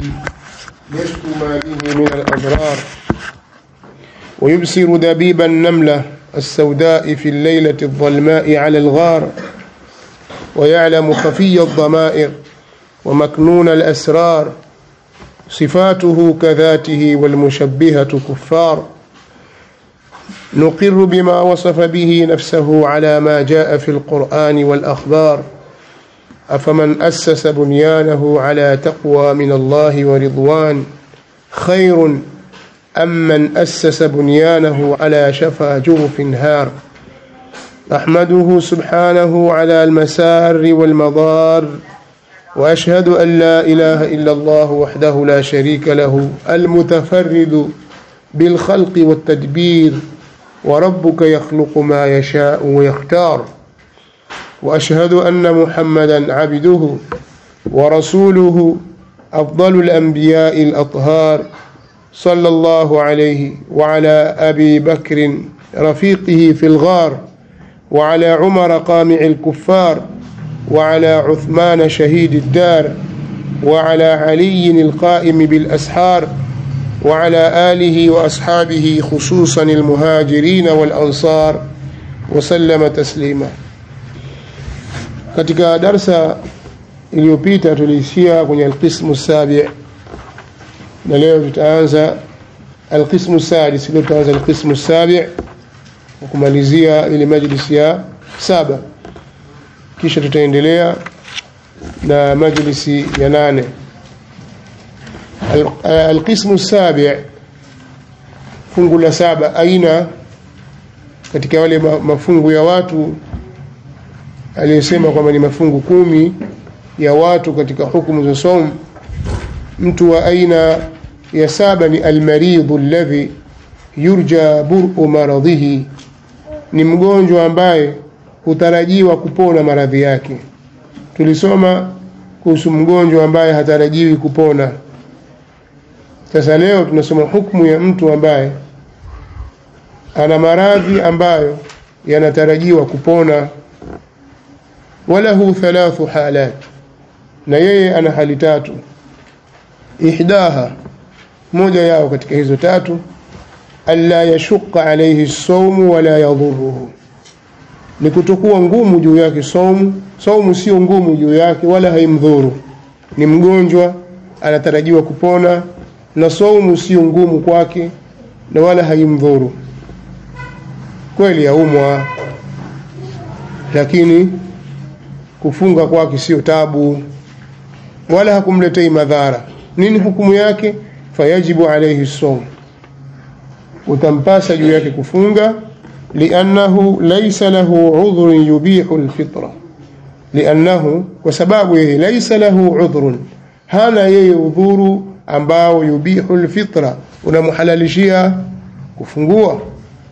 يشكو ما به من الأضرار ويبصر دبيب النملة السوداء في الليلة الظلماء على الغار ويعلم خفي الضمائر ومكنون الأسرار صفاته كذاته والمشبهة كفار نقر بما وصف به نفسه على ما جاء في القرآن والأخبار أفمن أسس بنيانه على تقوى من الله ورضوان خير أم من أسس بنيانه على شفا جرف هار أحمده سبحانه على المسار والمضار وأشهد أن لا إله إلا الله وحده لا شريك له المتفرد بالخلق والتدبير وربك يخلق ما يشاء ويختار وأشهد أن محمدا عبده ورسوله أفضل الأنبياء الأطهار صلى الله عليه وعلى أبي بكر رفيقه في الغار وعلى عمر قامع الكفار وعلى عثمان شهيد الدار وعلى علي القائم بالأسحار وعلى آله وأصحابه خصوصا المهاجرين والأنصار وسلم تسليما katika darsa iliyopita tuliishia kwenye alqismu sabi na leo tutaanza alqismu sadis leo tutaanza alqismu sabi kumalizia ile majlisi ya saba kisha tutaendelea na majlisi ya nane alqismu sabi fungu la saba aina katika wale mafungu ya watu aliyesema kwamba ni mafungu kumi ya watu katika hukumu za saum mtu wa aina ya saba ni almaridhu alladhi yurja bur'u maradhihi ni mgonjwa ambaye hutarajiwa kupona maradhi yake tulisoma kuhusu mgonjwa ambaye hatarajiwi kupona sasa leo tunasoma hukumu ya mtu ambaye ana maradhi ambayo yanatarajiwa kupona walahu thalathu halat na yeye ana hali tatu ihdaha moja yao katika hizo tatu alla yashuqa alayhi saumu wala yadhuruhu ni kutokuwa ngumu juu yake saumu saumu sio ngumu juu yake wala haimdhuru ni mgonjwa anatarajiwa kupona na saumu sio ngumu kwake na wala haimdhuru kweli yaumwa lakini kufunga kwake sio tabu wala hakumletei madhara nini hukumu yake fayajibu alayhi sawm utampasa juu yake kufunga liannahu laysa lahu udhrun yubihu alfitra liannahu kwa sababu yeye laysa lahu udhrun hana yeye udhuru ambao yubihu alfitra unamhalalishia kufungua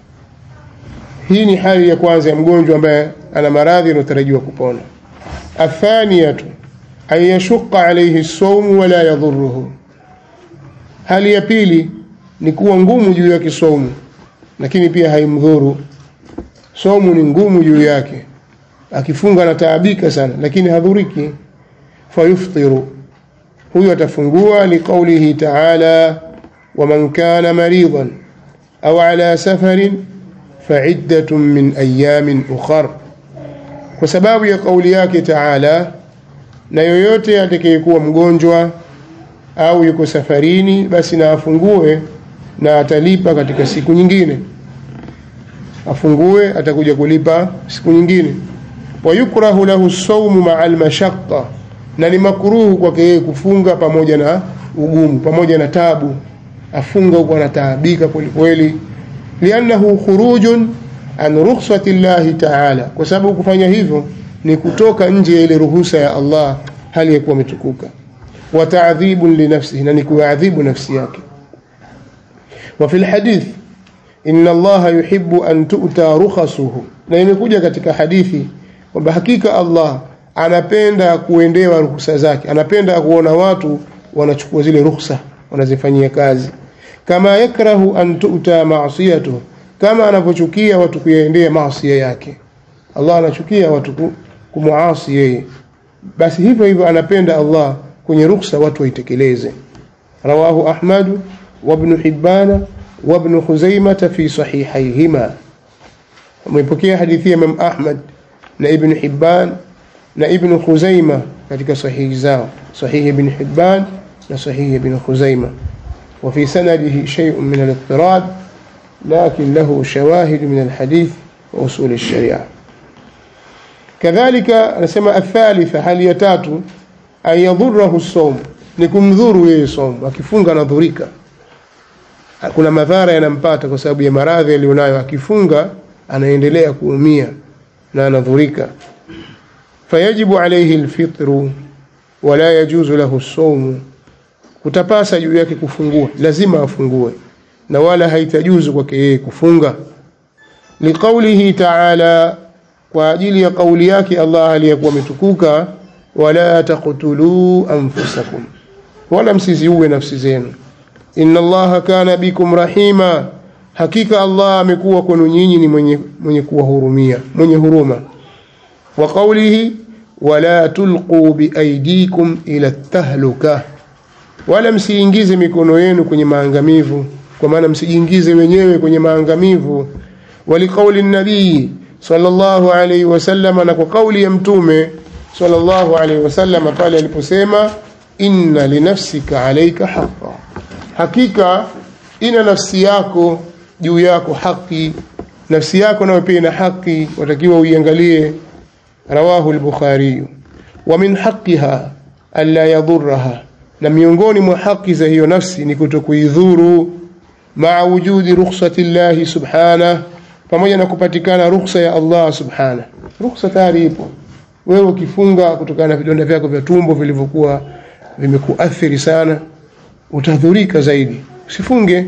hii ni hali ya kwanza ya mgonjwa ambaye ana maradhi yanayotarajiwa kupona athaniyatu an yashuqa alayhi saumu wala yadhuruhu hali ya pili ni kuwa ngumu juu yake saumu lakini pia haimdhuru saumu ni ngumu juu yake akifunga anataabika sana lakini hadhuriki fayuftiru huyo atafungua liqaulihi taala waman kana maridan au ala safarin faiddatun min ayamin ukhar kwa sababu ya kauli yake taala na yoyote atakayekuwa mgonjwa au yuko safarini basi na afungue na atalipa katika siku nyingine afungue atakuja kulipa siku nyingine wayukrahu lahu saumu maa almashaqqa na ni makruhu kwake yeye kufunga pamoja na ugumu pamoja na tabu afunga huko anataabika kwelikweli liannahu khurujun an rukhsati llahi taala kwa sababu kufanya hivyo ni kutoka nje ya ile ruhusa ya Allah hali ya kuwa umetukuka wa ta'dhibun li nafsihi na ni kuadhibu nafsi yake wa fil hadith inna Allah yuhibbu an tu'ta rukhasuhu na imekuja katika hadithi kwamba hakika Allah anapenda kuendewa ruhusa zake anapenda kuona watu wanachukua zile ruhusa wanazifanyia kazi kama yakrahu an tu'ta ma'siyatuhu kama anavyochukia watu kuyaendea maasi yake Allah anachukia watu kumuasi yeye basi hivyo hivyo anapenda Allah kwenye ruksa watu waitekeleze رواه أحمد وابن حبان وابن خزيمة في صحيحيهما ومepokea hadithi ya Imam Ahmad na Ibn Hibban na Ibn Khuzaima katika sahihi zao sahihi Ibn Hibban na sahihi Ibn Khuzaima وفي سنده شيء من الاضطراب لكن له شواهد من الحديث وأصول الشريعة كذلك نسمى الثالثة هل يتاتو أن يضره الصوم nikumdhuru yeye somo akifunga anadhurika kuna madhara yanampata kwa sababu ya maradhi aliyonayo akifunga anaendelea kuumia na anadhurika fayajibu alayhi alfitru wala yajuzu lahu as-sawm kutapasa juu yake kufungua lazima afungue na wala haitajuzu kwake yeye kufunga liqaulihi ta'ala kwa ajili ya kauli yake Allah aliyekuwa ametukuka wala taqtulu anfusakum wala msiziue nafsi zenu inna allaha kana bikum rahima hakika Allah amekuwa kwenu nyinyi ni mwenye, mwenye kuwahurumia mwenye huruma wa qawlihi wala tulqu biaidikum ila tahluka wala msiingize mikono yenu kwenye maangamivu kwa maana msijiingize wenyewe kwenye maangamivu waliqauli nabii sallallahu alayhi wasallam na kwa kauli ya mtume sallallahu alayhi wasallam pale aliposema inna linafsika alayka haqqa hakika ina nafsi yako juu yako haki nafsi yako nayo pia ina haki watakiwa uiangalie rawahu al-bukhari wa min haqqiha alla yadhurraha na miongoni mwa haki za hiyo nafsi ni kutokuidhuru maa wujudi rukhsati llahi subhanahu pamoja na kupatikana rukhsa ya Allah subhanahu rukhsa tayari ipo wewe ukifunga kutokana na vidonda vyako vya tumbo vilivyokuwa vimekuathiri sana utadhurika zaidi usifunge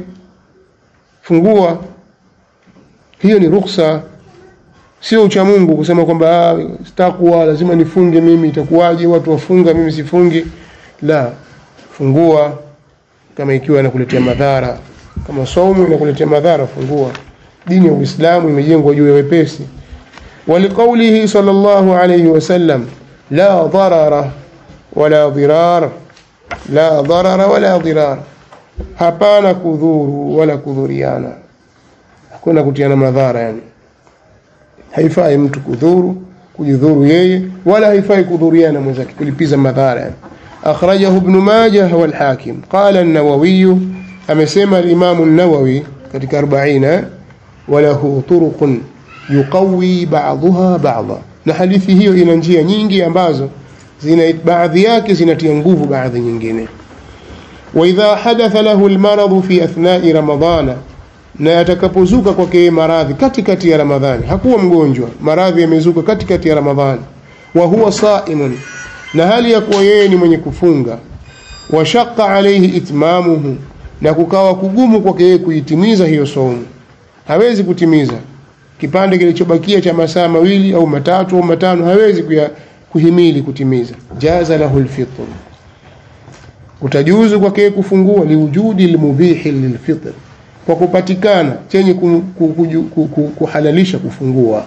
fungua hiyo ni rukhsa sio ucha Mungu kusema kwamba sitakuwa lazima nifunge mimi itakuwaje watu wafunga mimi sifungi la fungua kama ikiwa inakuletea madhara kama saumu inakuletea madhara fungua dini ya Uislamu imejengwa juu ya wepesi ولقوله صلى الله عليه وسلم لا ضرر ولا ضرار لا ضرر ولا ضرار hapana kudhuru wala kudhuriana hakuna kutiana madhara yani haifai mtu kudhuru kujidhuru yeye wala haifai kudhuriana mwenzake kulipiza madhara yani akhrajahu ibn majah wal hakim qala an-nawawi amesema al-imam an-nawawi katika 40 walahu turuqun yuqawi ba'daha ba'dha na hadithi hiyo ina njia nyingi ambazo zina baadhi yake zinatia nguvu baadhi nyingine wa idha hadatha lahu almarad fi athna'i ramadana na atakapozuka kwake maradhi katikati ya ramadhani hakuwa mgonjwa maradhi yamezuka katikati ya ramadhani wa huwa sa'imun na hali ya kuwa yeye ni mwenye kufunga wa shaqqa alayhi itmamuhu na kukawa kugumu kwake yeye kuitimiza hiyo saumu hawezi kutimiza kipande kilichobakia cha masaa mawili au matatu au matano hawezi kuya, kuhimili kutimiza jaza lahu alfitr utajuzu kwake kufungua liwujudi almubihi lilfitr kwa kupatikana chenye kuhalalisha kufungua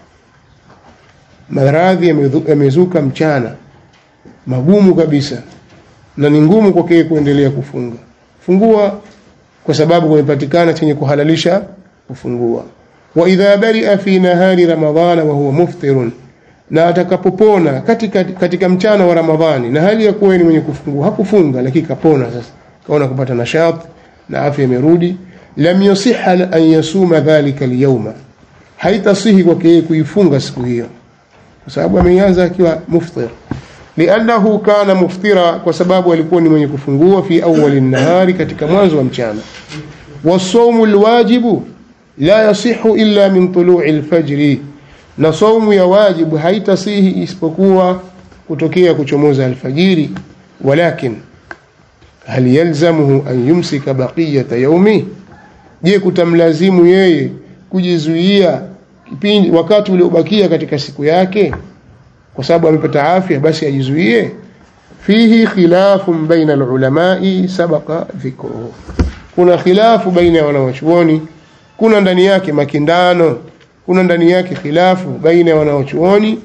maradhi yamezuka mchana magumu kabisa na ni ngumu kwake kuendelea kufunga fungua kwa sababu kumepatikana chenye kuhalalisha kufungua wa idha baria fi nahari ramadhana wa huwa muftirun na atakapopona katika, katika mchana wa ramadhani na hali ya kuwa ni mwenye kufungua hakufunga lakini kapona sasa kaona kupata nashat na afya imerudi lam yasiha an yasuma dhalika alyawma haitasihi kwake yeye kuifunga siku hiyo kwa sababu ameanza akiwa muftir liannahu kana muftira kwa sababu alikuwa ni mwenye kufungua fi awwali nahari katika mwanzo wa mchana wasawmu alwajibu la yasihu illa min tulu'i alfajri na saumu ya wajibu haitasihi isipokuwa kutokea kuchomoza alfajiri walakin hal yalzamuhu an yumsika baqiyata yaumi je kutamlazimu yeye kujizuia kipindi wakati uliobakia katika siku yake kwa sababu amepata afya basi ajizuie fihi khilafun baina alulamai sabaqa dhikruhu kuna khilafu baina ya wanawachuoni kuna ndani yake makindano kuna ndani yake khilafu baina ya wanaochuoni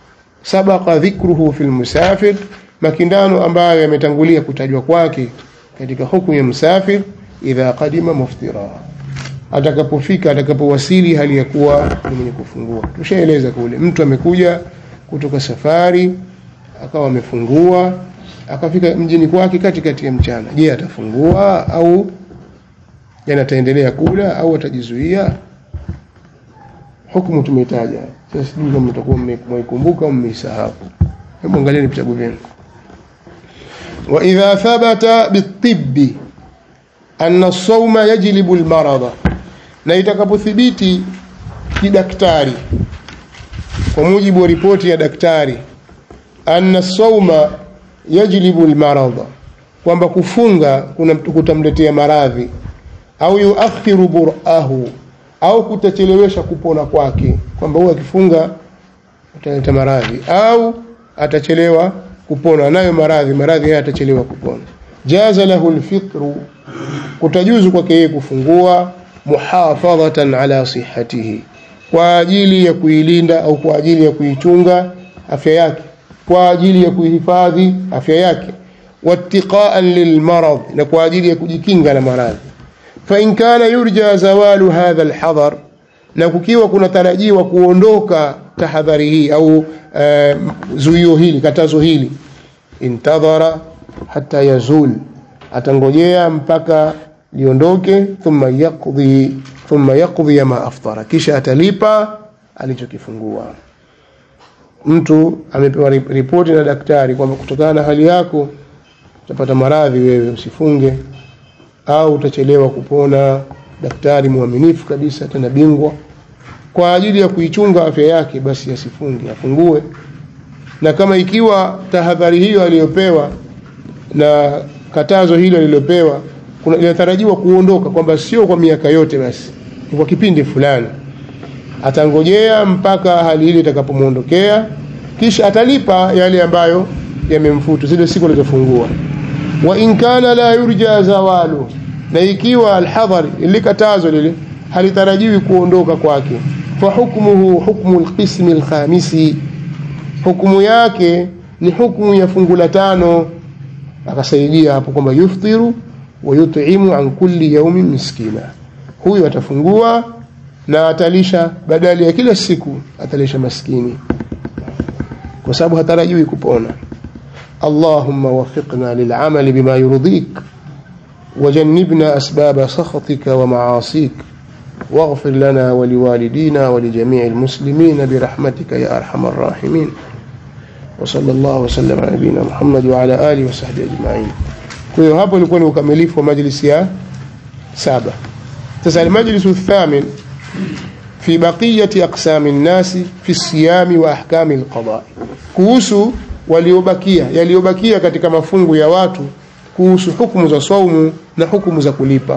sabaqa dhikruhu fil musafir makindano ambayo yametangulia kutajwa kwake katika hukumu ya msafir idha qadima muftira atakapofika atakapowasili hali ya kuwa ni mwenye kufungua tushaeleza kule mtu amekuja kutoka safari akawa amefungua akafika mjini kwake katikati ya mchana je atafungua au yani ataendelea kula au atajizuia hukumu tumeitaja sasa sijui kama mtakuwa mmeikumbuka au mmeisahau hebu angalieni vitabu vyenu wa idha thabata bitibbi anna as-sawma yajlibu al-marada na itakapothibiti kidaktari kwa mujibu wa ripoti ya daktari anna as-sawma yajlibu al-marada kwamba kufunga kuna kutamletea maradhi au yuakhiru burahu au kutachelewesha kupona kwake kwamba huwa akifunga utaleta maradhi au atachelewa kupona nayo maradhi maradhi haya atachelewa kupona jaza lahu alfitru kutajuzu kwake yeye kufungua muhafadhatan ala sihhatihi kwa ajili ya kuilinda au kwa ajili ya kuichunga afya yake kwa ajili ya kuihifadhi afya yake wattiqaan lilmarad na kwa ajili ya kujikinga na maradhi فإن كان يرجى زوال هذا الحظر na kukiwa kunatarajiwa kuondoka tahadhari hii au uh, zuio hili katazo hili intadhara hata yazul atangojea mpaka liondoke thumma yaqdi thumma yaqdi ma aftara kisha atalipa alichokifungua mtu amepewa ripoti na daktari kwamba kutokana na hali yako utapata maradhi wewe usifunge au utachelewa kupona daktari mwaminifu kabisa tena bingwa kwa ajili ya kuichunga afya yake basi asifunge afungue na kama ikiwa tahadhari hiyo aliyopewa na katazo hilo alilopewa kuna inatarajiwa kuondoka kwamba sio kwa miaka yote basi ni kwa kipindi fulani atangojea mpaka hali ile itakapomwondokea kisha atalipa yale ambayo yamemfutu zile siku alizofungua wa in kana la yurja zawalu na ikiwa alhadhar ilikatazo lile halitarajiwi kuondoka kwake fa hukmuhu hukmu alqism alkhamisi hukumu yake ni hukumu ya fungu la tano akasaidia hapo kwamba yuftiru wa yut'imu an kulli yawmin miskina huyu atafungua na atalisha badali ya kila siku atalisha maskini kwa sababu hatarajiwi kupona اللهم وفقنا للعمل بما يرضيك وجنبنا أسباب سخطك ومعاصيك واغفر لنا ولوالدينا ولجميع المسلمين برحمتك يا أرحم الراحمين وصلى الله وسلم على نبينا محمد وعلى آله وصحبه أجمعين kwa hiyo hapo ilikuwa ni ukamilifu wa majlisi ya saba sasa almajlisu الثامن في بقية أقسام الناس في الصيام وأحكام القضاء kuhusu waliobakia yaliyobakia katika mafungu ya watu kuhusu hukumu za saumu na hukumu za kulipa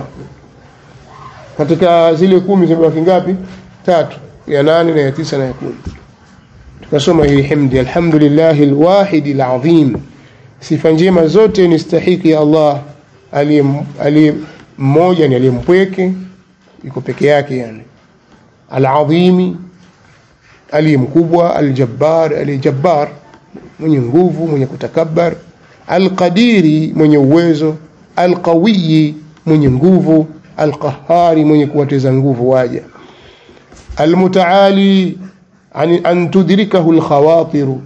katika zile kumi zimebaki ngapi tatu ya nane na ya tisa na ya kumi tukasoma hii himdi alhamdulillahi alwahidi alazim sifa njema zote ni stahiki ya Allah aliye mmoja ni aliyempweke yuko peke yake yani alazimi aliye mkubwa aljabbar aliyejabbar mwenye nguvu mwenye kutakabbar alqadiri mwenye uwezo alqawiyi mwenye nguvu alqahari mwenye kuwateza nguvu waja almutaali an, an tudrikahu alkhawatiru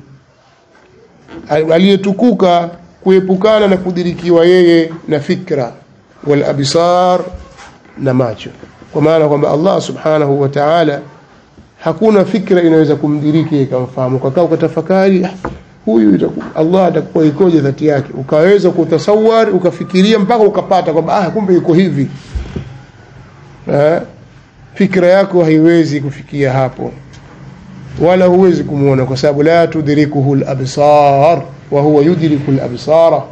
aliyetukuka kuepukana na kudirikiwa yeye na fikra wal absar na macho kwa maana kwamba Allah subhanahu wa ta'ala hakuna fikra inaweza kumdiriki ikamfahamu ukakaa ukatafakari huyu Allah atakuwa ikoje dhati yake ukaweza kutasawar ukafikiria mpaka ukapata kwamba ah kumbe yuko hivi eh, fikra yako haiwezi kufikia hapo wala huwezi kumuona kwa sababu la tudrikuhu al-absar wa huwa yudriku al-absara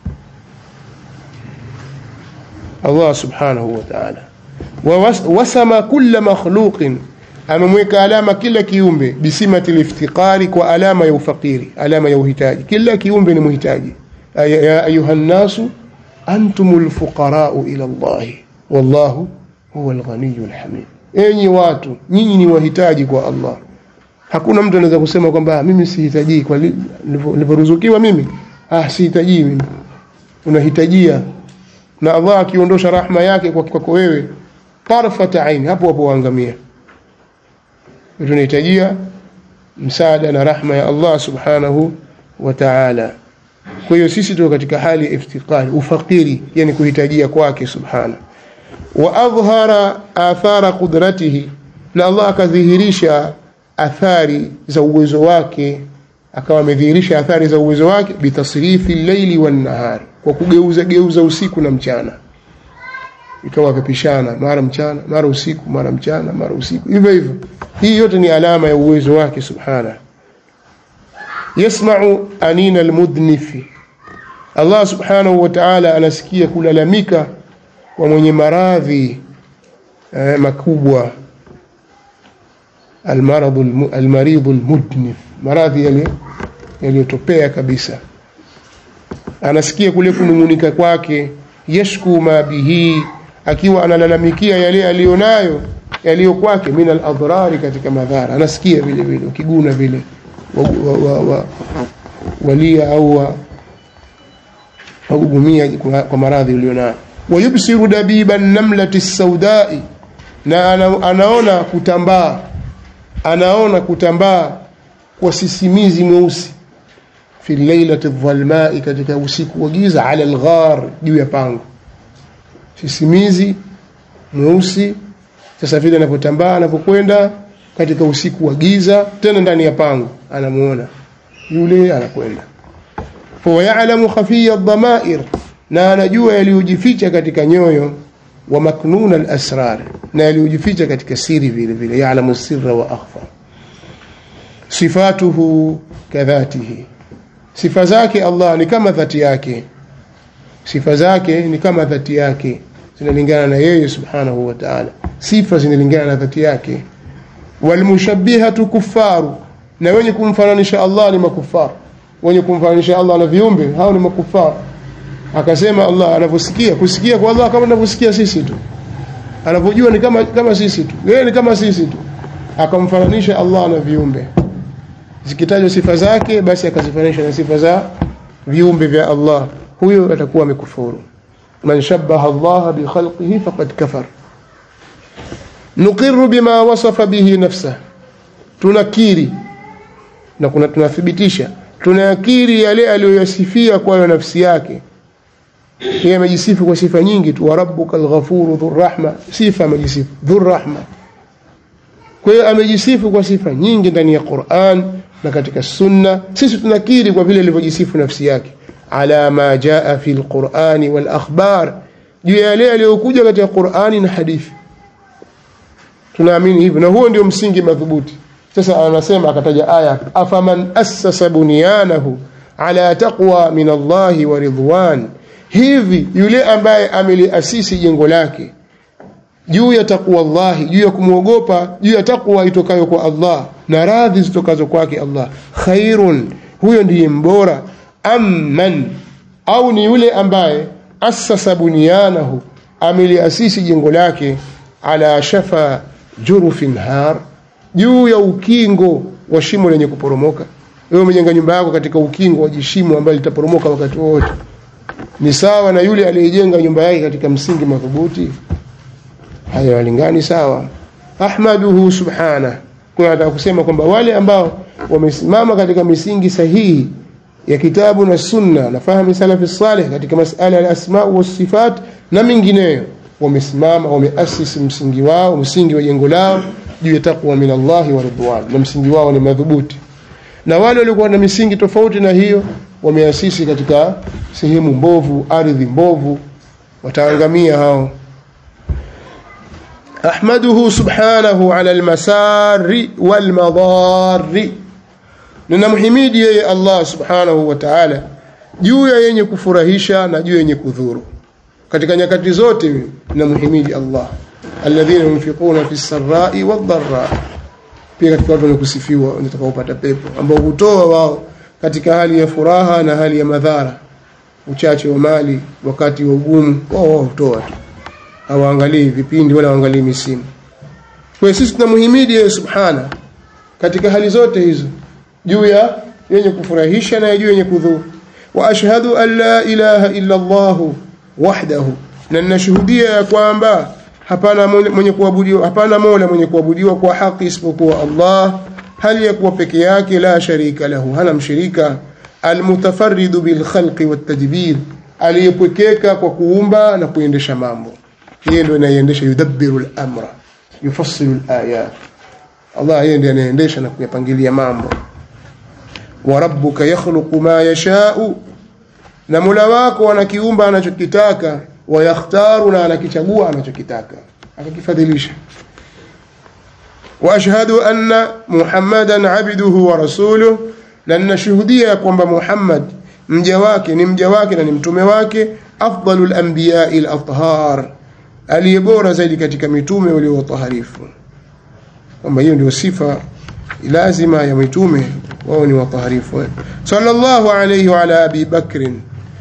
Allah subhanahu wa ta'ala wasama kulla makhluqin amemweka alama kila kiumbe bisimati liftiqari kwa alama ya ufakiri alama ya uhitaji kila kiumbe ni muhitaji ya ayuha nnasu antum lfuqarau ila llahi wallahu huwa lghaniyu lhamid enyi watu nyinyi ni wahitaji kwa allah hakuna mtu anaweza kusema kwamba mimi sihitajii kwa nilivyoruzukiwa mimi ah sihitajii mimi unahitajia na Allah akiondosha rahma yake kwako wewe tarfata aini hapo hapo waangamia tunahitajia msaada na rahma ya Allah subhanahu wa ta'ala kwa hiyo sisi tuko katika hali ya iftiqari ufakiri yani kuhitajia kwake subhana wa adhhara athara qudratihi na Allah akadhihirisha athari za uwezo wake akawa amedhihirisha athari za uwezo wake bitasrifi llaili wan nahari kwa kugeuza geuza usiku na mchana ikawa vipishana mara mchana mara usiku mara mchana mara usiku hivyo hivyo hii yote ni alama ya uwezo wake subhana yasma'u anina almudnifi Allah subhanahu wa ta'ala anasikia kulalamika kwa mwenye maradhi eh, makubwa almaradhu almaridhu almudnif maradhi yale yaliyotopea kabisa anasikia kule kunung'unika kwake yashku ma bihi akiwa analalamikia yale aliyonayo yaliyo kwake min aladhrari katika madhara anasikia vile vile ukiguna vile wa, wa, wa, wa, walia au wa, wagugumia kwa, kwa maradhi ulionayo wayubsiru dabiba namlati saudai na ana, anaona kutambaa anaona kutambaa kwa sisimizi mweusi fi lailati dhalmai katika usiku wa giza ala alghar juu ya pango sisimizi mweusi sasa vile anapotambaa anapokwenda katika usiku wa giza tena ndani ya pango anamuona yule anakwenda fahuwa yalamu khafiya dhamair na anajua yaliyojificha katika nyoyo wa maknuna alasrar na yaliyojificha katika siri vile vile yalamu sirra wa akhfa sifatuhu kadhatihi sifa zake Allah ni kama dhati yake sifa zake ni kama dhati yake zinalingana na yeye subhanahu wa ta'ala sifa zinalingana na dhati yake walmushabbihatu kuffaru na wenye kumfananisha Allah ni makufar wenye kumfananisha Allah na viumbe hao ni makufar akasema Allah anavyosikia kusikia kwa Allah kama anavyosikia sisi tu anavyojua ni kama kama sisi tu yeye ni kama sisi tu akamfananisha Allah na viumbe zikitajwa sifa zake basi akazifananisha na sifa za viumbe vya Allah huyo atakuwa amekufuru man shabbaha Allah bi khalqihi faqad kafar nuqirru bima wasafa bihi nafsa tunakiri na kuna tunathibitisha tunayakiri yale aliyoyasifia kwayo nafsi yake yeye amejisifu kwa sifa nyingi tu wa rabbuka alghafuru dhurrahma sifa amejisifu dhurrahma kwa hiyo amejisifu kwa sifa nyingi ndani ya Qur'an na katika sunna sisi tunakiri kwa vile alivyojisifu nafsi yake ala ma jaa fi alqur'ani wal akhbar juu ya yale yaliyokuja katika Qur'ani na hadithi tunaamini hivyo na huo ndio msingi madhubuti sasa anasema akataja aya afaman assasa bunyanahu ala taqwa min Allahi wa ridwan hivi yule ambaye ameliasisi jengo lake juu ya takwa Allah juu ya kumwogopa juu ya takwa itokayo kwa Allah na radhi zitokazo kwake Allah khairun huyo ndiye mbora amman au ni yule ambaye assasa bunyanahu ameliasisi jengo lake ala shafa jurufin har juu ya ukingo wa shimo lenye kuporomoka wewe umejenga nyumba yako katika ukingo wa jishimo ambalo litaporomoka wakati wote ni sawa na yule aliyejenga nyumba yake katika msingi madhubuti hayo walingani sawa ahmaduhu subhana kwa nataka kusema kwamba wale ambao wamesimama katika misingi sahihi ya kitabu na sunna na fahamu salafi salih katika masala ya asma wa sifat na mingineyo wamesimama wameasisi msingi wao msingi wa jengo lao juu ya taqwa min Allah wa ridwan na msingi wao ni madhubuti na wale walikuwa na misingi tofauti na hiyo wameasisi katika sehemu mbovu ardhi mbovu wataangamia hao ahmaduhu subhanahu ala almasari walmadari ninamhimidi yeye Allah subhanahu wa ta'ala juu ya yenye kufurahisha na juu yenye kudhuru katika nyakati zote ninamhimidi Allah alladhina yunfiquna fi sarai wadharra pia katika watu wanakusifiwa watakaopata pepo ambao hutoa wao katika hali ya furaha na hali ya madhara uchache wa mali wakati wa ugumu wao wao hutoa tu hawaangalii vipindi wala hawaangalii misimu kwa sisi tunamhimidi yeye subhana katika hali zote hizo juu ya yenye kufurahisha na juu yenye kudhuru wa ashhadu an la ilaha illa Allah wahdahu na ninashuhudia ya kwamba hapana mwenye kuabudiwa hapana mola mwenye kuabudiwa kwa haki isipokuwa Allah hali ya kuwa peke yake la sharika lahu hana mshirika almutafarridu bilkhalqi wattadbir aliyepwekeka kwa kuumba na kuendesha mambo yeye ndio anayendesha yudabbiru al-amra yufassilu al-ayat Allah yeye ndiye anaendesha na kuyapangilia mambo wa rabbuka yakhluqu ma yasha'u na Mola wako anakiumba anachokitaka wa yakhtaru na anakichagua anachokitaka akakifadhilisha wa ashhadu anna muhammadan abduhu wa rasuluhu na ninashuhudia kwamba Muhammad mja wake ni mja wake na ni mtume wake afdalul anbiya'i al-athhar aliyebora zaidi katika mitume waliowataharifu kwamba hiyo ndio sifa lazima ya mitume wao ni wataharifu sallallahu alayhi wa ala abi bakrin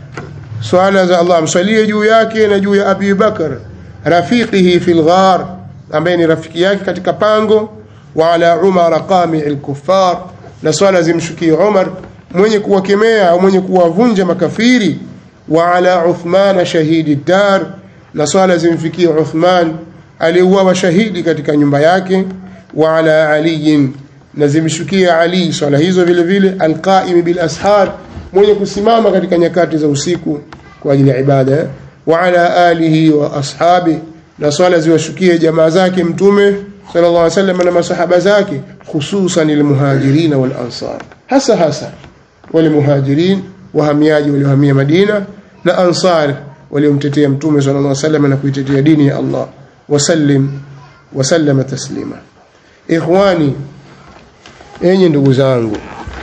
swala za Allah msalie juu yake na juu ya Abi Bakar rafiqihi fil ghar ambaye ni rafiki yake katika pango wa ala Umar qami'il kuffar na swala zimshukie Umar mwenye kuwakemea au mwenye kuwavunja makafiri wa ala Uthman shahidi dar na swala zimfikie Uthman aliyeuawa shahidi katika nyumba yake wa ala Ali na zimshukie Ali swala hizo vile vile alqaim bil ashar mwenye kusimama katika nyakati za usiku kwa ajili ya ibada wa ala alihi wa ashabi na swala ziwashukie jamaa zake mtume sallallahu alaihi wasallam na masahaba zake hususan almuhajirin wal ansar hasa hasa wale muhajirin wahamiaji waliohamia Madina na ansar waliomtetea mtume sallallahu alaihi wasallam na kuitetea dini ya Allah wasallim wasallama taslima ikhwani enyi ndugu zangu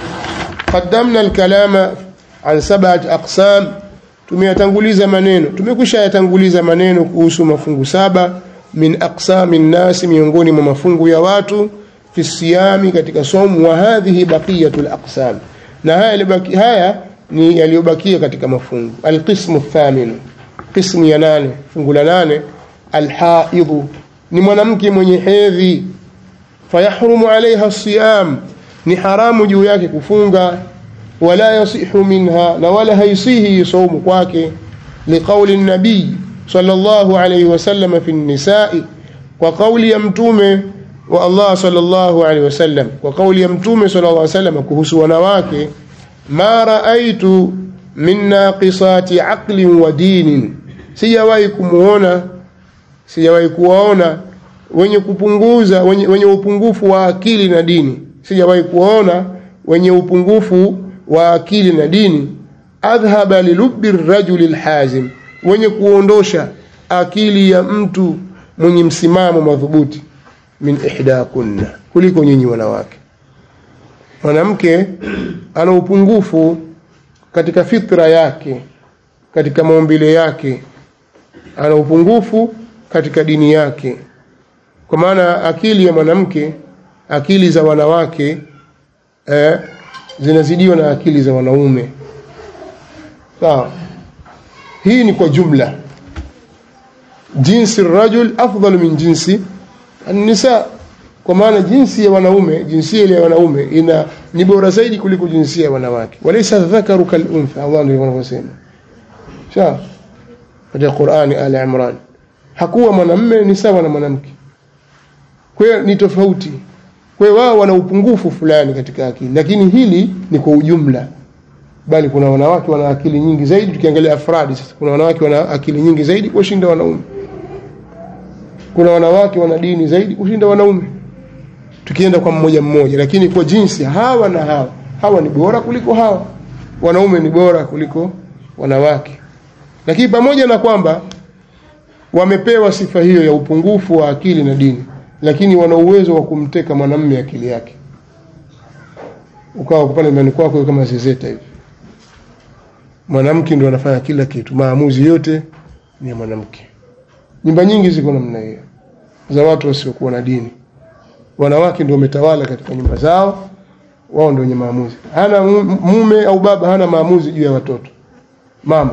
qaddamna alkalama an sab'at aqsam tumeyatanguliza maneno tumekwisha yatanguliza maneno kuhusu mafungu saba min aqsami nnasi miongoni mwa mafungu ya watu fi siyami katika somu wa hadhihi baqiyatul aqsam na haya libaki haya ni yaliyobakia katika mafungu alqismu thamin qismu ya nane fungu la nane alhaidhu ni mwanamke mwenye hedhi fayahrumu alaiha siyam ni haramu juu yake kufunga wala yasihu minha na wala haisihi saumu kwake liqauli nabii sallallahu alayhi wasallam fi nisai kwa kauli ya mtume wa Allah sallallahu alayhi wasallam kwa kauli ya mtume sallallahu alayhi wasallam kuhusu wanawake ma raaitu min naqisati aqlin wa dinin sijawahi kumuona sijawahi kuwaona wenye kupunguza wenye, wenye upungufu wa akili na dini sijawahi kuona wenye upungufu wa akili na dini adhhaba lilubbi rajuli lhazim wenye kuondosha akili ya mtu mwenye msimamo madhubuti min ihdakunna kuliko nyinyi wanawake mwanamke ana upungufu katika fitra yake katika maumbile yake ana upungufu katika dini yake kwa maana akili ya mwanamke akili za wanawake eh, zinazidiwa na akili za wanaume sawa hii ni kwa jumla jinsi rajul afdal min jinsi nisa kwa maana jinsi ya wanaume jinsia ile ya wanaume ina ni bora zaidi kuliko jinsia ya wanawake walaysa dhakaru kal untha Allah ndio anavyosema sawa katika Qur'ani Ali Imran hakuwa mwanamume ni sawa na mwanamke kwa hiyo ni tofauti kwa hiyo wao wana upungufu fulani katika akili lakini hili ni kwa ujumla bali kuna wanawake wana akili nyingi zaidi tukiangalia afradi sasa kuna wanawake wana akili nyingi zaidi kushinda wanaume kuna wanawake wana dini zaidi kushinda wanaume tukienda kwa mmoja mmoja lakini kwa jinsi hawa na hawa hawa ni bora kuliko hawa wanaume ni bora kuliko wanawake lakini pamoja na kwamba wamepewa sifa hiyo ya upungufu wa akili na dini lakini wana uwezo wa kumteka mwanamume akili yake ukawa pale ndani kwako kama zezeta hivi mwanamke ndio anafanya kila kitu maamuzi yote ni ya mwanamke nyumba nyingi ziko namna hiyo za watu wasiokuwa na dini wanawake ndio wametawala katika nyumba zao wao ndio wenye maamuzi hana mume au baba hana maamuzi juu ya watoto mama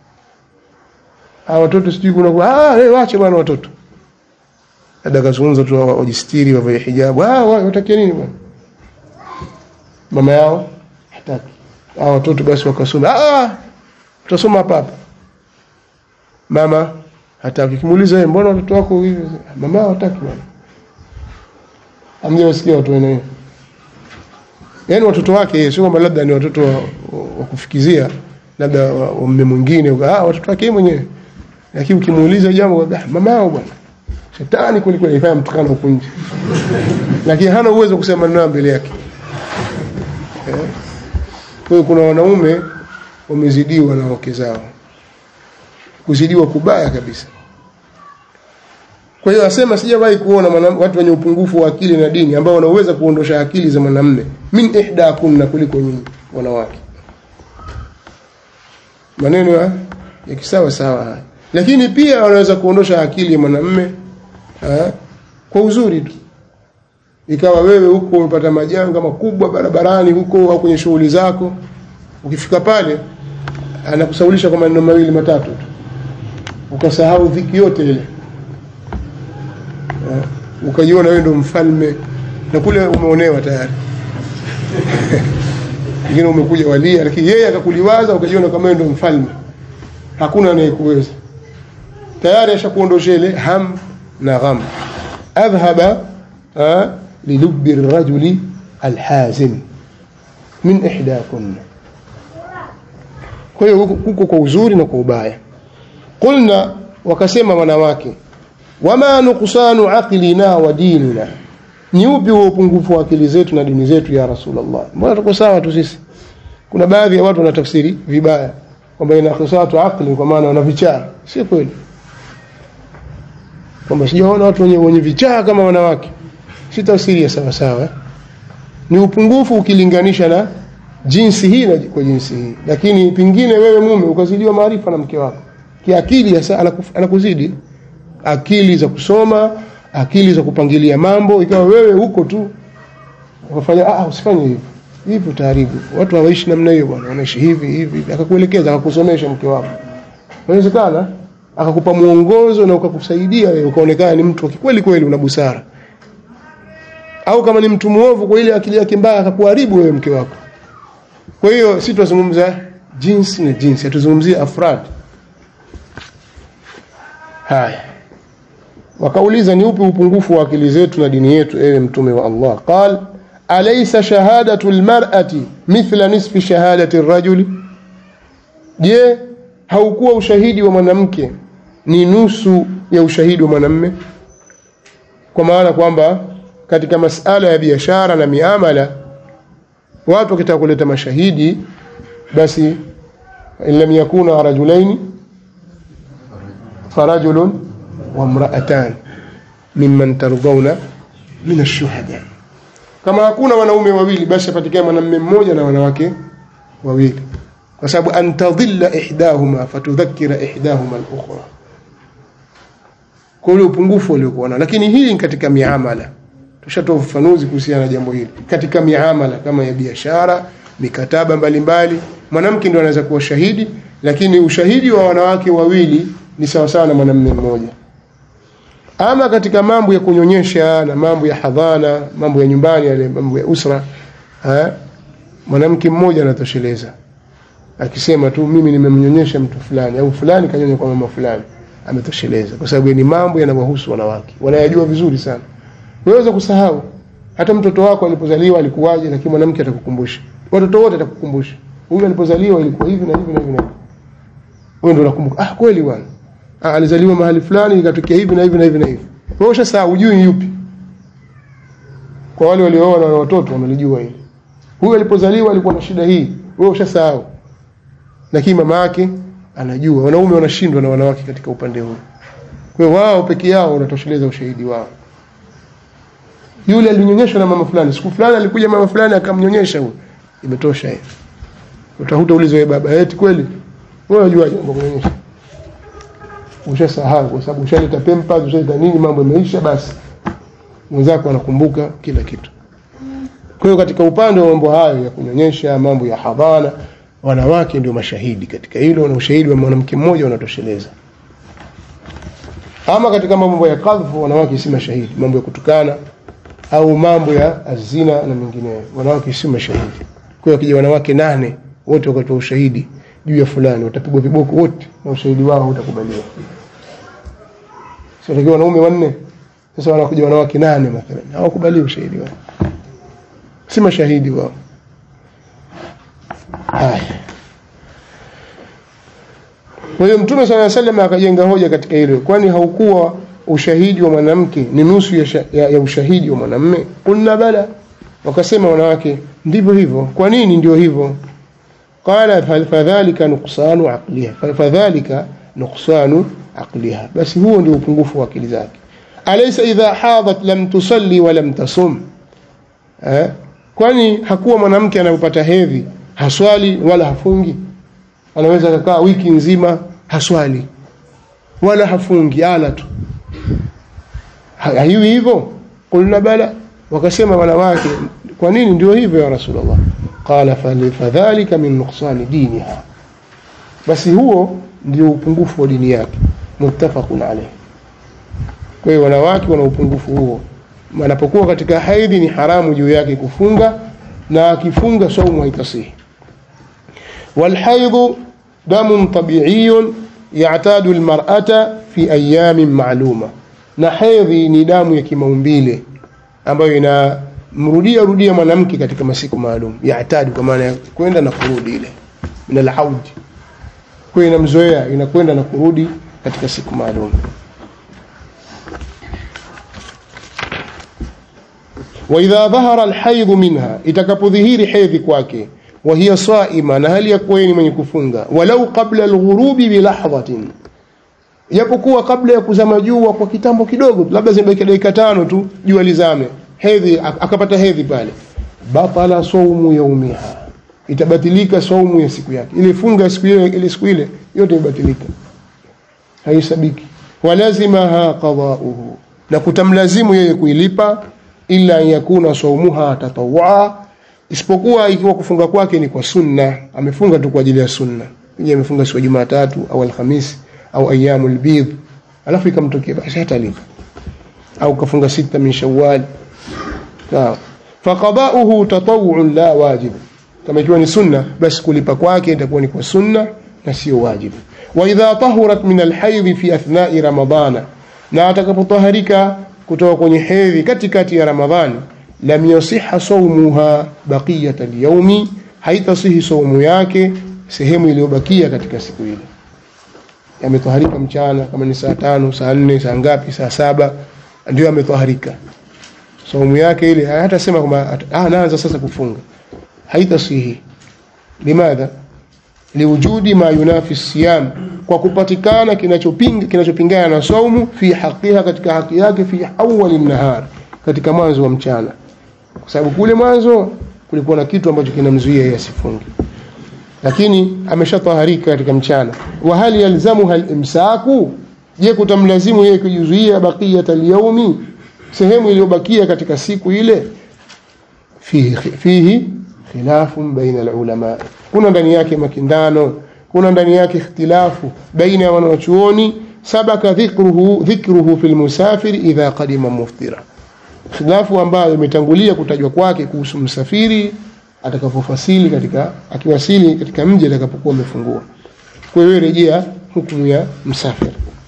hawa watoto sijui kuna ah hey, wache bwana watoto labda kazungumza tu wajistiri wavae hijabu ah watakia nini bwana mama yao hataki hao watoto basi wakasoma ah tutasoma hapa hapa mama hata ukimuuliza wewe mbona watoto wako hivi mama hawataki bwana amjawasikia watu wenyewe yaani watoto wake sio kwamba labda ni watoto wa, wa kufikizia labda wa wa mume mwingine ah watoto wake yeye mwenyewe lakini ukimuuliza jambo ah mama yao bwana shetani kweli kweli ifanya mtukano huko nje lakini hana uwezo kusema maneno mbele yake eh? kwa hiyo kuna wanaume wamezidiwa na wake zao kuzidiwa kubaya kabisa kwa hiyo asema sijawahi kuona mwanam- watu wenye upungufu wa akili na dini ambao wanaweza kuondosha akili za mwanamume min ihda kunna kuliko nyinyi wanawake maneno ya, ya kisawa sawa haya lakini pia wanaweza kuondosha akili ya mwanamume eh, kwa uzuri tu ikawa wewe huko umepata majanga makubwa barabarani huko au kwenye shughuli zako ukifika pale anakusaulisha kwa maneno mawili matatu tu ukasahau dhiki yote ile Eh, ukajiona wewe ndo mfalme na kule umeonewa tayari ingine umekuja walia lakini yeye akakuliwaza ukajiona kama wewe ndo mfalme hakuna anayekuweza tayari ashakuondosha ile ham na gham adhhaba ah, lilubbi rajuli alhazin min ihdakunna kwa hiyo huko huko kwa uzuri na kwa ubaya qulna wakasema wanawake wama nuqsanu aqlina wa dinina ni upi huo upungufu wa akili zetu na dini zetu ya rasulullah mbona tuko sawa tu sisi kuna baadhi ya watu wanatafsiri vibaya kwamba ina khusatu aqli kwa maana wana vichaa si kweli kwamba sijaona watu wenye, wenye vichaa kama wanawake si tafsiri ya sawa sawa eh? ni upungufu ukilinganisha na jinsi hii na kwa jinsi hii lakini pengine wewe mume ukazidiwa maarifa na mke wako kiakili hasa anakuf- anakuzidi akili za kusoma akili za kupangilia mambo ikawa wewe huko tu ukafanya ah usifanye hivi hivi utaharibu watu hawaishi namna hiyo bwana wanaishi hivi hivi hivi. akakuelekeza akakusomesha mke wako inawezekana akakupa mwongozo na ukakusaidia wewe ukaonekana ni mtu wa kweli kweli una busara au kama ni mtu muovu kwa ile akili yake mbaya akakuharibu wewe mke wako kwa hiyo si tunazungumza jinsi na jinsi hatuzungumzie afrad haya wakauliza ni upi upungufu wa akili zetu na dini yetu ewe mtume wa Allah qal alaysa shahadatu almar'ati mithla nisfi shahadati arrajuli je haukuwa ushahidi wa mwanamke ni nusu ya ushahidi wa mwanamme kwa maana kwamba katika masala ya biashara na miamala watu wakitaka kuleta mashahidi basi in lam yakuna rajulaini farajulun wa mraatan mimman tardawna min ash-shuhada kama hakuna wanaume wawili basi apatikane mwanamume mmoja na wanawake wawili kwa sababu antadhilla ihdahuma fatudhakkira ihdahuma al-ukhra kwa ule upungufu waliokuwa nao lakini hili ni katika miamala tushatoa ufafanuzi kuhusiana na jambo hili katika miamala kama ya biashara mikataba mbalimbali mwanamke ndio anaweza kuwa shahidi lakini ushahidi wa wanawake wawili ni sawasawa na mwanamume mmoja ama katika mambo ya kunyonyesha na mambo ya hadhana mambo ya nyumbani yale mambo ya usra ha? mwanamke mmoja anatosheleza akisema tu mimi nimemnyonyesha mtu fulani au fulani kanyonya kwa mama fulani ametosheleza kwa sababu ni mambo yanawahusu wanawake wanayajua vizuri sana unaweza kusahau hata mtoto wako alipozaliwa alikuwaje lakini mwanamke atakukumbusha watoto wote atakukumbusha huyu alipozaliwa ilikuwa hivi na hivi na hivi na hivi wewe ndio unakumbuka ah kweli bwana ah, alizaliwa mahali fulani ikatokea hivi na hivi na hivi na hivi wewe ushasahau hujui ni yupi kwa wale waliooa na watoto wanalijua hili huyu alipozaliwa alikuwa na shida hii wewe ushasahau lakini mama yake anajua wanaume wanashindwa na wanawake katika upande huu kwa hiyo wao peke yao wanatosheleza ushahidi wao yule alinyonyeshwa na mama fulani siku fulani alikuja mama fulani akamnyonyesha huyo imetosha hiyo utahuta ulizo wewe baba eti kweli wewe unajua jambo kunyonyesha ushasahau kwa sababu ushaleta pampers ushaleta nini mambo yameisha basi mwenzako anakumbuka kila kitu kwa hiyo katika upande wa mambo hayo ya kunyonyesha mambo ya hadhana wanawake ndio mashahidi katika hilo na ushahidi wa mwanamke mmoja unatosheleza ama katika mambo ya kadhfu wanawake si mashahidi mambo ya kutukana au mambo ya azina na mengineyo wanawake si mashahidi kwa hiyo wakija wanawake nane wote wakatoa ushahidi juu ya fulani watapigwa viboko wote na ushahidi wao utakubaliwa sio wanaume wanne sasa wanakuja wanawake nane mathalan hawakubali ushahidi wao si mashahidi wao haya kwa hiyo mtume sala salam akajenga hoja katika hilo kwani haukuwa ushahidi wa mwanamke ni nusu ya, sha, ya, ya ushahidi wa mwanamme kulna bala wakasema wanawake ndivyo hivyo kwa nini ndio hivyo qala fadhalika nuqsanu aqliha fadhalika nuqsanu aqliha basi huo ndio upungufu wa akili zake alaysa idha hadat lam tusalli wa lam tasum eh? kwani hakuwa mwanamke anayopata hedhi haswali wala hafungi anaweza kukaa wiki nzima haswali wala hafungi ala tu haiwi hivyo kulna bala wakasema wanawake kwa nini ndio hivyo ya rasulullah qala fadhalika min nuqsani diniha basi huo ndio upungufu wa dini yake muttafaqun alayh kwa hiyo wanawake wana upungufu huo anapokuwa katika haidhi ni haramu juu yake kufunga na akifunga saumu haitasihi والحيض دم طبيعي يعتاد المرأة في أيام معلومة na hedhi ni damu ya kimaumbile ambayo inamrudia rudia mwanamke katika masiku maalum yaatadi kwa maana ya kwenda na kurudi ile min alaud kwa inamzoea inakwenda na kurudi katika siku maalum waidha dhahara alhaidhu minha itakapodhihiri hedhi kwake وهي صائمة نهل يكوين من يكفونغا ولو قبل الغروب بلحظة japokuwa kabla ya kuzama jua kwa kitambo kidogo labda zimebaki dakika tano tu jua lizame hedhi akapata hedhi pale batala saumu yaumiha itabatilika saumu ya siku yake ile funga siku ile ile siku ile yote ibatilika haisabiki walazimaha qadauhu na kutamlazimu yeye kuilipa ila yakuna saumuha tatawwa isipokuwa ikiwa kufunga kwake ni kwa sunna amefunga tu kwa ajili ya sunna yeye amefunga siku ya Jumatatu au Alhamisi au ayyamul bidh alafu ikamtokea basi hatalipa au kafunga sita min Shawwal sawa faqada'uhu tatawwu'un la wajib kama ikiwa ni sunna basi kulipa kwake itakuwa ni kwa sunna na sio wajibu wa idha tahurat min alhayd fi athna'i ramadana na atakapotaharika kutoka kwenye hedhi katikati ya ramadhani lam yasiha sawmuha baqiyata alyawmi haitasihi saumu yake sehemu iliyobakia katika siku ile yametoharika mchana kama ni saa tano saa nne saa ngapi saa saba ndio ametoharika saumu yake ile hatasema kwamba ah naanza sasa kufunga haitasihi limadha liwujudi ma yunafi siyam kwa kupatikana kinachopinga kinachopingana na saumu fi haqiha katika haki yake fi awwal nahar katika mwanzo wa mchana kwa sababu kule mwanzo kulikuwa na kitu ambacho kinamzuia yeye asifunge lakini ameshataharika katika mchana wa hal yalzamuha al-imsaku je kutamlazimu yeye kujizuia baqiyat al-yawmi sehemu iliyobakia katika siku ile fihi fihi khilafun baina al-ulama kuna ndani yake makindano kuna ndani yake ikhtilafu baina ya wanachuoni sabaka dhikruhu dhikruhu fil musafir idha qadima muftira khilafu ambayo imetangulia kutajwa kwake kuhusu msafiri atakapofasili katika akiwasili katika mji atakapokuwa amefungua kwa hiyo rejea hukumu ya msafiri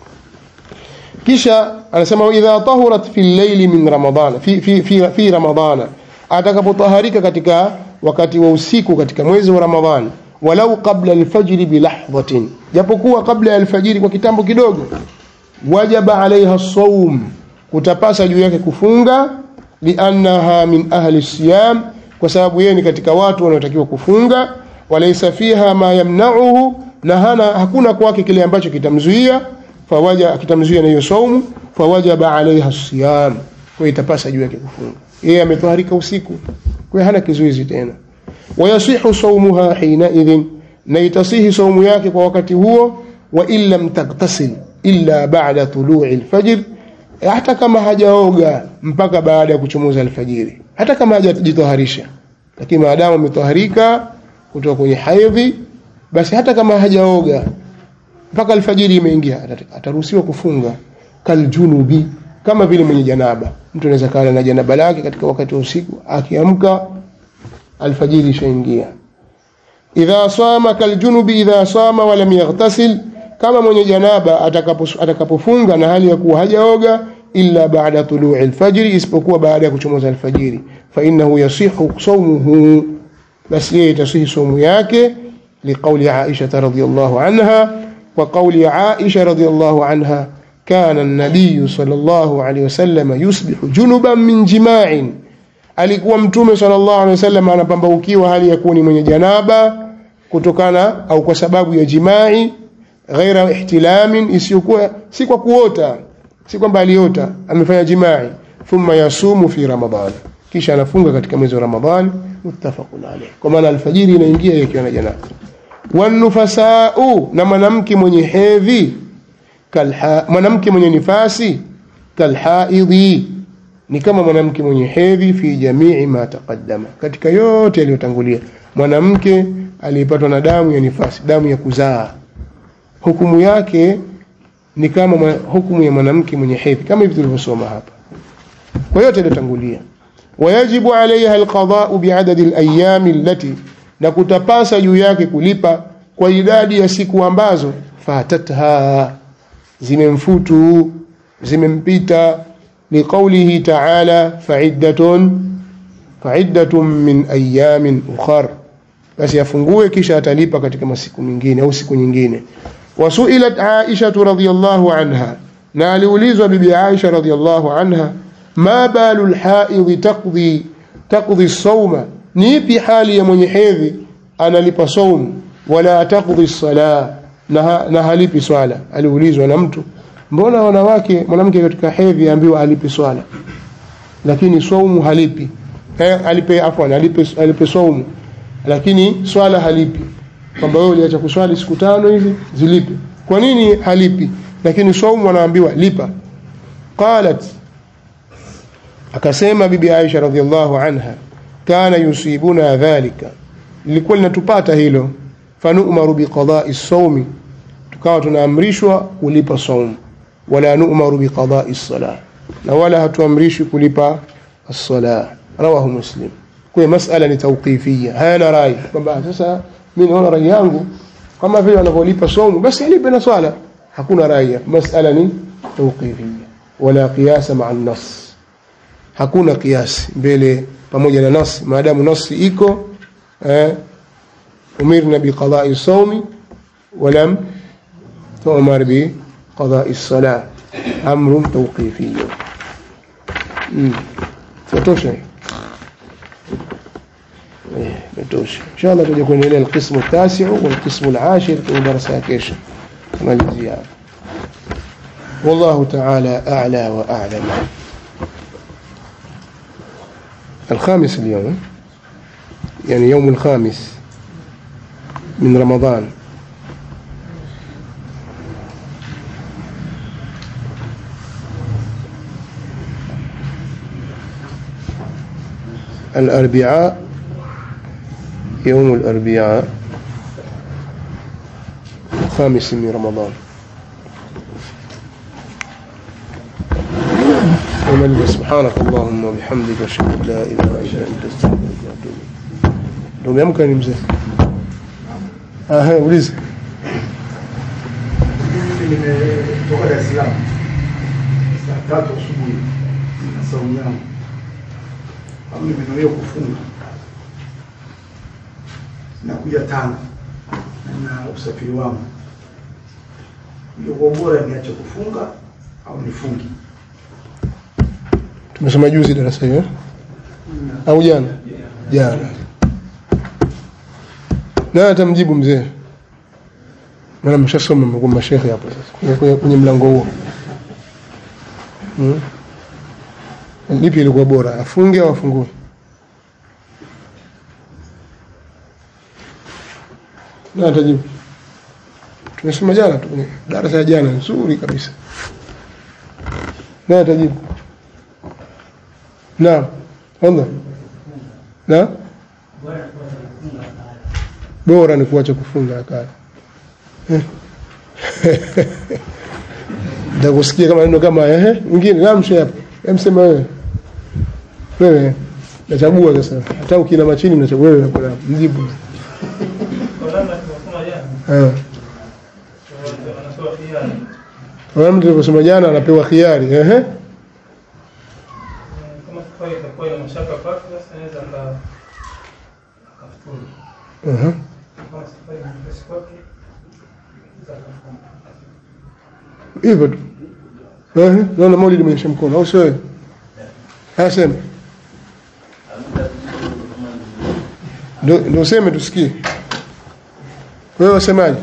kisha anasema idha tahurat fi llaili min ramadana fi, fi, fi, fi ramadana atakapotaharika katika wakati wa usiku katika mwezi wa ramadhani walau qabla alfajri bilahdhatin japokuwa kabla ya alfajiri kwa kitambo kidogo wajaba alaiha saum kutapasa juu yake kufunga liannaha min ahli siyam kwa sababu yeye ni katika watu wanaotakiwa kufunga walaysa fiha ma yamna'uhu na hana hakuna kwake kile ambacho kitamzuia fawaja kitamzuia na hiyo saumu fawajaba alaiha siyam kwa itapasa juu yake kufunga yeye ametoharika usiku kwa hana kizuizi tena wayasihu saumuha hina idhin na itasihi saumu yake kwa wakati huo wa in lam tagtasil illa ba'da tulu'i alfajr hata kama hajaoga mpaka baada ya kuchomoza alfajiri hata kama hajajitoharisha lakini maadamu ametoharika kutoka kwenye haidhi basi hata kama hajaoga mpaka alfajiri imeingia ataruhusiwa kufunga kaljunubi kama vile mwenye janaba mtu anaweza kaa na janaba lake katika wakati wa usiku akiamka alfajiri ishaingia idha sama kaljunubi idha sama walam yaghtasil kama mwenye janaba atakapo- atakapofunga na hali ya kuwa hajaoga illa baada tului alfajiri isipokuwa baada ya kuchomoza alfajiri fa innahu yasihu sawmuhu basi yeye itasihi somu yake liqauli Aisha radhiyallahu anha wa qauli Aisha radhiyallahu anha kana an-nabiy sallallahu alayhi wasallam yusbihu junuban min jima'in alikuwa mtume sallallahu alayhi wasallam anapambaukiwa hali ya kuwa ni mwenye janaba kutokana au kwa sababu ya jimai ghaira ihtilamin isiyokuwa si kwa kuota si kwamba aliota amefanya jimai thumma yasumu fi ramadhan kisha anafunga katika mwezi wa ramadhani muttafaqun alayh kwa maana alfajiri inaingia ikiwa na janaba wanufasau na mwanamke mwenye hedhi kalha mwanamke mwenye nifasi kalhaidhi ni kama mwanamke mwenye hedhi fi jamii ma taqaddama katika yote yaliyotangulia mwanamke aliyepatwa na damu ya nifasi damu ya kuzaa hukumu yake ni kama mwa- hukumu ya mwanamke mwenye hedhi kama hivi tulivyosoma hapa kwa yote yaliyotangulia wayajibu alaiha alqadau biadadi alayami allati na kutapasa juu yake kulipa kwa idadi ya siku ambazo fatatha zimemfutu zimempita liqaulihi taala faiddatun faiddatun min ayamin ukhar basi afungue kisha atalipa katika masiku mengine au siku nyingine wasuilat aisha radhiyallahu anha na aliulizwa bibi aisha radhiyallahu anha ma balu lhaidhi taqdi taqdi sauma ni ipi hali ya mwenye hedhi analipa saumu wala taqdi sala na, ha- na halipi swala aliulizwa na mtu mbona wanawake mwanamke katika hedhi ambiwa alipi swala lakini saumu halipi eh, alipe afwan alipe, alipe saumu lakini swala halipi kwamba wewe uliacha kuswali siku tano hivi zilipe kwa nini halipi lakini saumu anaambiwa lipa qalat akasema bibi Aisha radhiallahu anha kana yusibuna dhalika lilikuwa linatupata hilo fanu'maru biqada'i sawmi tukawa tunaamrishwa kulipa saumu wala nu'maru biqada'i as-salah na wala hatuamrishwi kulipa as-salah rawahu muslim kwa masala ni tawqifia hayana rai kwamba sasa mimi naona rai yangu kama vile wanavyolipa saumu basi alipe na swala hakuna rai masala ni tawqifia wala qiyasa ma'a an-nass hakuna kiasi mbele pamoja na nasi maadamu nasi iko eh, umirna biqada'i sawmi walam tu'mar biqada'i salah amrun tawqifiy mm. tutosha eh tutosha inshallah tuje kuendelea alqismu التاسع والقسم العاشر في درس kesho tunalizia والله تعالى أعلى وأعلم الخامس اليوم يعني يوم الخامس من رمضان الأربعاء يوم الأربعاء الخامس من رمضان ومن سبحانك اللهم وبحمدك اشهد ان لا اله الا انت استغفرك واتوب اليك لو يمكن يمزح اه هي وليز nimetoka Dar es Salaam saa tatu asubuhi na saumu yangu au nimenuia kufunga nakuja Tanga na usafiri wangu, ilikuwa bora niache kufunga au nifungi. tumesoma juzi darasa hiyo eh? au jana jana na atamjibu mzee maana mshasoma mmekuwa mashekhe hapo sasa kwenye- kwenye- kwenye mlango huo hmm? lipi ilikuwa bora afunge au afungue na atajibu tumesoma jana tu kwenye darasa ya jana nzuri kabisa na atajibu naam tafadhali na bora ni kuacha kufunga akali nitakusikia kama neno kama ehe mwingine naam shehe hapo emsema wewe wewe nachagua sasa hata ukina machini mnachagua wewe hapo na mjibu Kwa namna tulivyosoma jana, eh wanasoma Kama mtu alivyosema jana anapewa khiari ehe kama safari itakuwa ina mashaka kwake, sasa anaweza aka akafuturu. Aha. Kama safari ni nyepesi kwake, anaweza akafunga. hivyo tu Ehe, naona Maulid mwenyesha mkono au sio wewe? Haya sema ndio ndio useme tusikie wewe wasemaje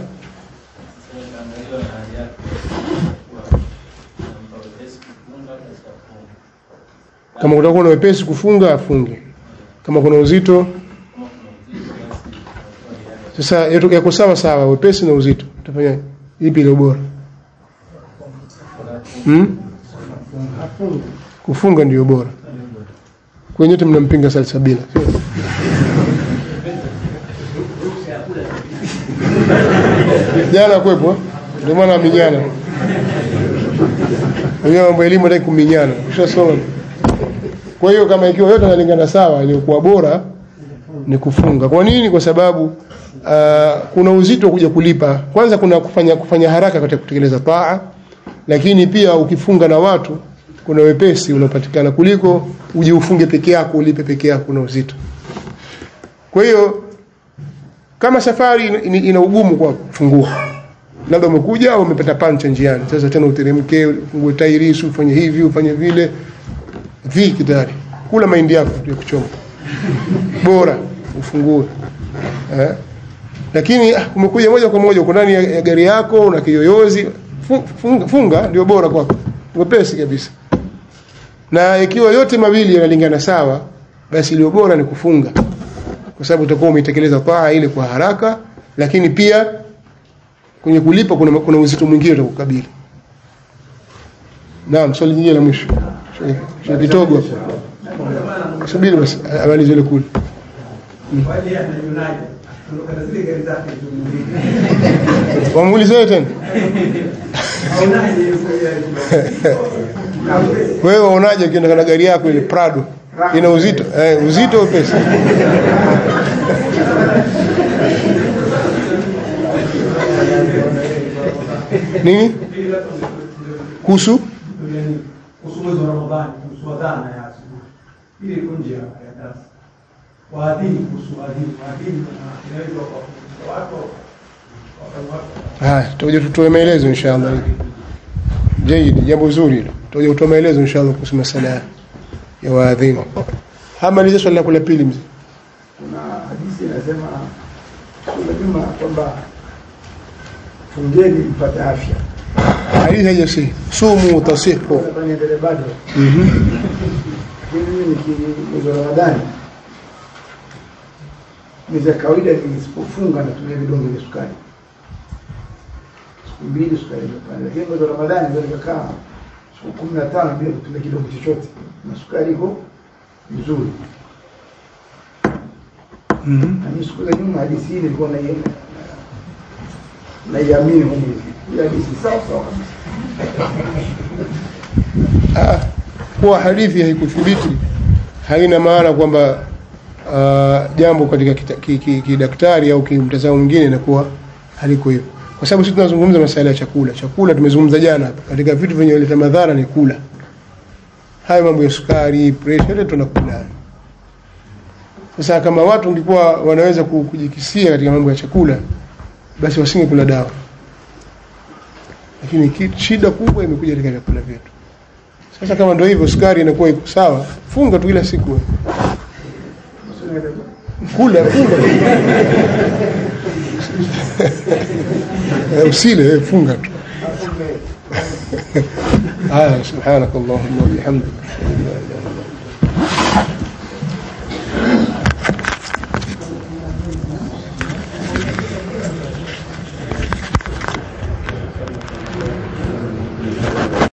kama kutakuwa na wepesi kufunga afunge kama kuna uzito sasa yetu- yako sawa sawa wepesi na uzito utafanya ipi ile bora hmm? kufunga ndio bora kwenye yote mnampinga salsabila sio? jana kwepo ndio maana minyana wenyewe mambo ya elimu hataki kuminyana ushasoma kwa hiyo kama ikiwa yote analingana sawa iliyokuwa bora ni kufunga kwa nini kwa sababu uh, kuna uzito wa kuja kulipa kwanza kuna kufanya kufanya haraka katika kutekeleza taa lakini pia ukifunga na watu kuna wepesi unapatikana kuliko uje ufunge peke yako ulipe peke yako na uzito kwa hiyo kama safari ina, ina- ina ugumu kwa kufungua labda umekuja au umepata pancha njiani sasa tena uteremke ufungue tairi ufanye hivi ufanye vile dhiki tayari kula mahindi yako ya kuchoma bora ufungue eh? lakini ah, umekuja moja kwa moja uko ndani ya, ya gari yako una kiyoyozi fu- funga, funga ndio bora kwako wepesi kabisa na ikiwa yote mawili yanalingana sawa basi iliyo bora ni kufunga kwa sababu utakuwa umeitekeleza taa ile kwa haraka lakini pia kwenye kulipa kuna, kuna uzito mwingine utakukabili naam swali jingine la mwisho Sheikh Kitogo hapo. subiri basi amalize ile kule Wale anaionaje? Kutoka na zile gari zake tu. wamuulize wewe tena Aonaje hiyo gari? Na upesi. wewe waonaje ukienda na gari yako ile Prado ina uzito eh, uzito pesa nini kuhusu Yaani, kuhusu mwezi wa Ramadhani, kuhusu adhana ya asubuhi. Ile iko nje ya ya darasa. Waadhini kuhusu waadhini. Waadhini na inaweza kuwafundisha watu wafanye watu haya tutakuja tutoe maelezo inshallah jaidi jambo zuri hilo tutakuja kutoa maelezo inshallah kuhusu masala ya waadhini hamaliza swali lako la pili mzee kuna hadithi inasema kuna juma kwamba fungeni mpate afya hadithi haijasihi sumu tasihu Sasa niendelee bado Mhm. lakini mimi niki- mwezi wa ramadhani mwezi ya kawaida nisipofunga natumia vidonge vya sukari siku mbili sukari imepanda lakini mwezi wa ramadhani ndio nikakaa siku kumi na tano bila kutumia kidonge chochote na sukari iko vizuri Mhm. na mimi siku za nyuma hadithi hii nilikuwa nai- naiamini humu hii hadithi sawa sawa kabisa Ah, kuwa hadithi haikuthibiti haina maana kwamba uh, jambo katika kidaktari ki, ki, kidaktari au kimtazamo mwingine inakuwa haliko hivyo kwa sababu sisi tunazungumza masuala ya chakula chakula tumezungumza jana hapa katika vitu vyenye kuleta madhara ni kula hayo mambo ya sukari pressure yote tunakula sasa kama watu ungekuwa wanaweza ku- kujikisia katika mambo ya chakula basi wasingekula dawa lakini ki- shida kubwa imekuja katika vyakula vyetu sasa kama ndio hivyo sukari inakuwa iko sawa funga tu kila siku wewe. kula funga Eh, usile wewe funga tu haya subhanakallahumma wa bihamdika